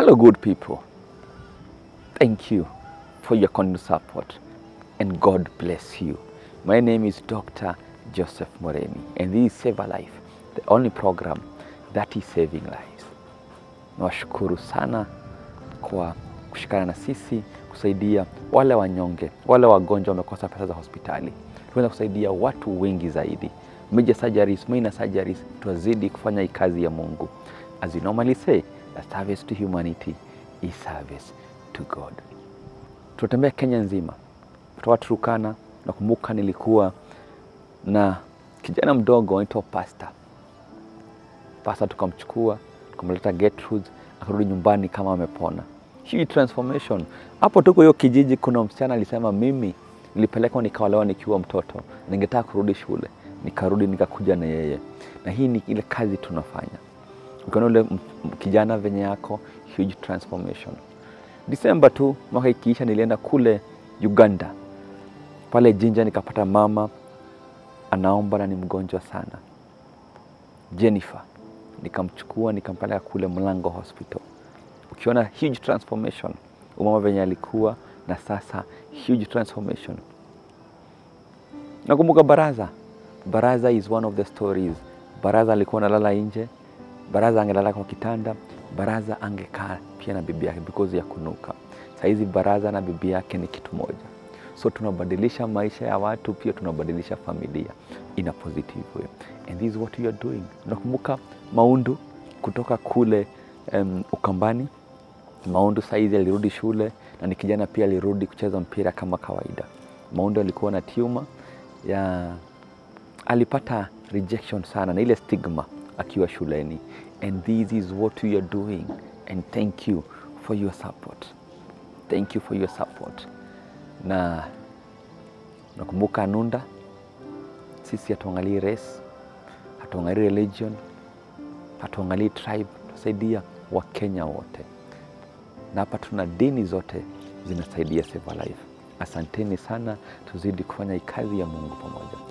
Hello, good people. Thank you for your continued support and God bless you. My name is Dr. Joseph Moreni and this is Save a Life, the only program that is saving lives. Nawashukuru sana kwa kushikana na sisi kusaidia wale wanyonge, wale wagonjwa wamekosa pesa za hospitali. Tunaweza kusaidia watu wengi zaidi. Major surgeries, minor surgeries, tuwazidi kufanya hii kazi ya Mungu. As we normally say, that service to humanity is service to God. Tunatembea Kenya nzima, kutoka Turukana. Nakumbuka nilikuwa na kijana mdogo anaitwa Pasta. Pasta tukamchukua tukamleta Gertrude, akarudi nyumbani kama amepona. Huge transformation. Hapo tuko hiyo kijiji, kuna msichana alisema, mimi nilipelekwa nikaolewa nikiwa mtoto, ningetaka kurudi shule, nikarudi nikakuja na yeye, na hii ni ile kazi tunafanya. Ukiona ule m- m- kijana venye yako, huge transformation. Disemba tu mwaka ikiisha, nilienda kule Uganda, pale Jinja, nikapata mama anaomba na ni mgonjwa sana, Jennifer. Nikamchukua nikampeleka kule Mlango Hospital. Ukiona huge transformation, umama venye alikuwa na sasa, huge transformation. Nakumbuka Baraza. Baraza is one of the stories. Baraza alikuwa analala nje, Baraza angelala kwa kitanda, Baraza angekaa pia na bibi yake because ya kunuka. Saizi Baraza na bibi yake ni kitu moja. So tunabadilisha maisha ya watu, pia tunabadilisha familia in a positive way. And this is what we are doing. Nakumbuka Maundu kutoka kule um, Ukambani. Maundu saizi alirudi shule na ni kijana pia alirudi kucheza mpira kama kawaida. Maundu alikuwa na tumor ya alipata rejection sana na ile stigma akiwa shuleni and this is what we are doing and thank you for your support thank you for your support na nakumbuka nunda sisi hatuangalii race hatuangalii religion hatuangalii tribe tunasaidia wakenya wote na hapa tuna dini zote zinasaidia Save a Life. Asanteni sana, tuzidi kufanya hii kazi ya Mungu pamoja.